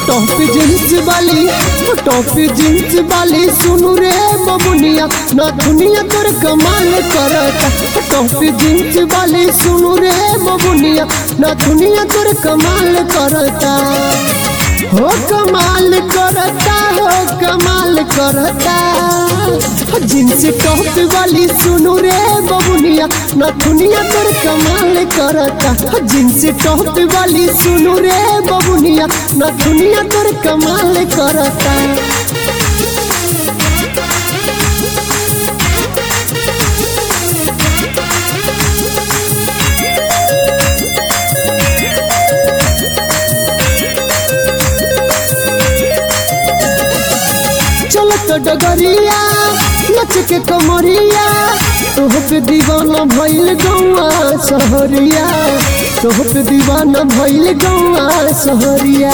top jeans वाली top jeans वाली सुनु रे बबुनिया ना दुनिया तोर कमाल करता टॉप जींस वाली सुनु रे बबुनिया ना दुनिया तोर कमाल करता हो कमाल करता हो कमाल करता जींस टॉप वाली सुनु रे बबुनिया ना दुनिया तोर कमाल करता जींस टॉप वाली सुनु रे बबुनिया ना दुनिया तोर कमाल करता चलत डगरिया नच के कमरिया तोह पे दीवाना भइल गौआ सहरिया तोह पे दीवाना भइल गौआ सहरिया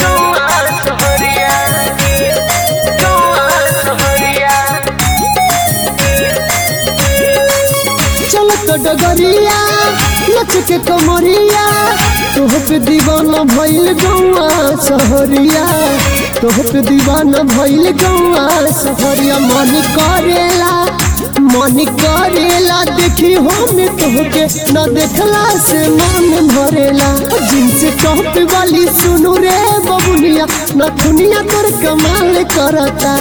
चलत डगरिया नच के कमरिया तोह पे दीवाना भइल गौआ सहरिया तोह पे दीवाना भइल गौआ सहरिया मन करेला मन करेला देखी हम तोहके न देखला से मन भरेला जींस टॉप वाली सुनु रे बबुनिया न दुनिया तोर कमाल करता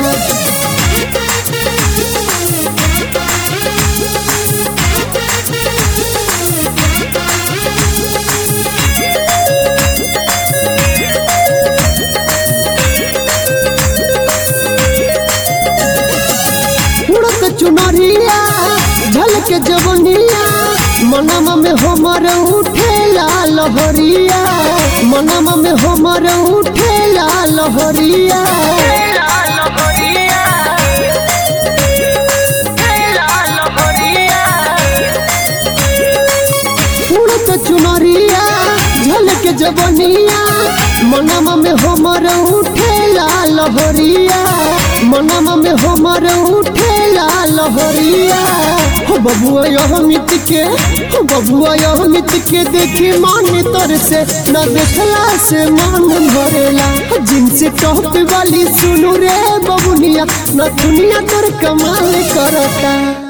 उड़त चुनरिया झलक जवनिया मनम में हमर उठेला लहरिया मनम में हमर उठेला लहरिया उड़त चुनरिया झलक जवनिया मनम में हमर उठेला लहरिया मनम में हमर उठेला लहरिया हो बबुआ यह मित के हो बबुआ यह मित के देखी मन तर से न देखला से मन भरेला जिनसे टॉप वाली सुनु रे बबुनिया न दुनिया तर कमाल करता